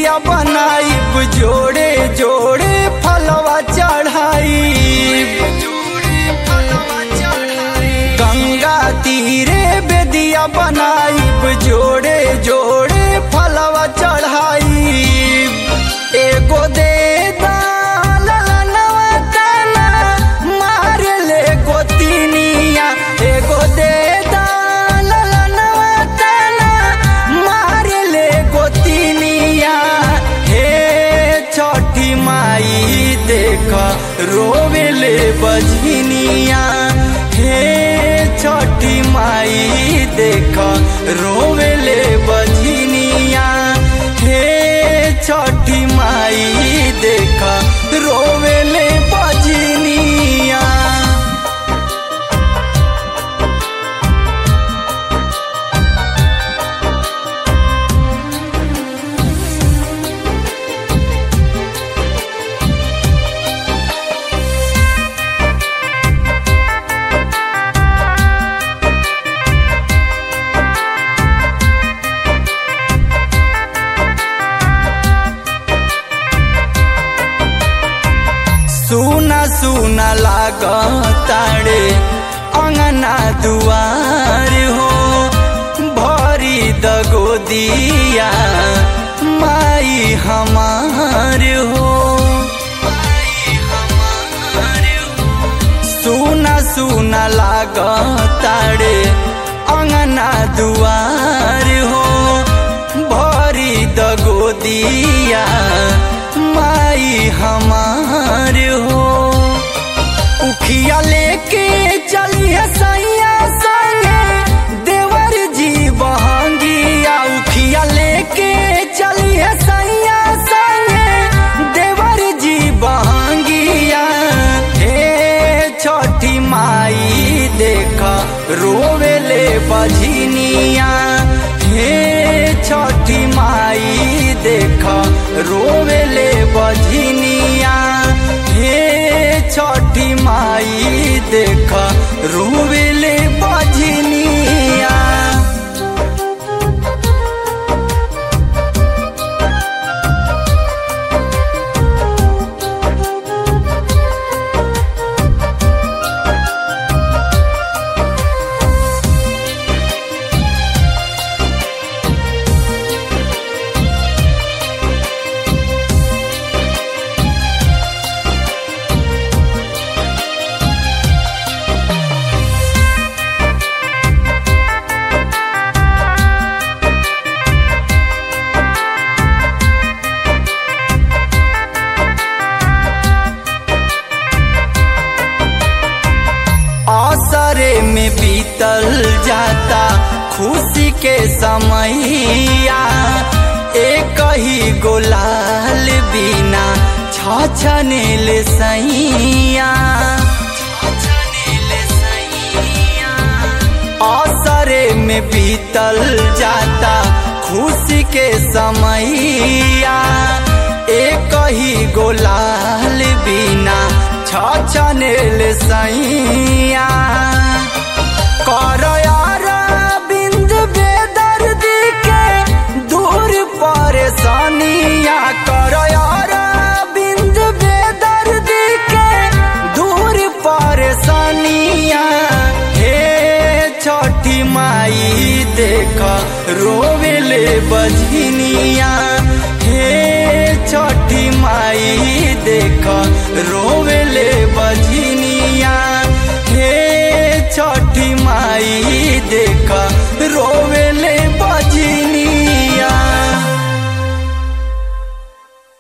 बेदिया बनाइब जोड़े जोड़े फलवा चढ़ाई गंगा तीरे बेदिया बनाइब जोड़े जोड़े फलवा चढ़ाई एगो दे दालनवा तना मार ले गोतिनिया एगो दे दालनवा तना मार ले गोतिनिया हे छठी माई देख रोवेले बजनिया हे छठी माई देख रोवेले बजनिया हे छठी माई देख रोवेले बजनिया सुना सुना लाग ताड़े अंगना दुआर हो भरी दगो दिया माई हमार हो सुना सुना लाग ताड़े अंगना दुआर हो भरी दगो दिया माई हमार हो उखिया लेके चलिए सैया संगे देवर जी बहंगिया उखिया लेके चलिए सैया संगे देवर जी बहंगिया हे छठी माई देख रोवेले बझनिया हे छठी माई देख रोवेले बझनिया हे छठी माई देख रोवेले बझनिया असरे में बीतल जाता खुशी के समैया एक ही गोलाल बिना छछनेल सैया असरे में बीतल जाता खुशी के समैया एक ही गोलाल बिना छछनेल सैया कर यार बिंद बेदर्दी के दूर परेशानिया कर यार बिंद बेदर्दी के दूर परेशानिया हे छठी माई देख रोवेले बजनिया हे छठी माई देख रोवेले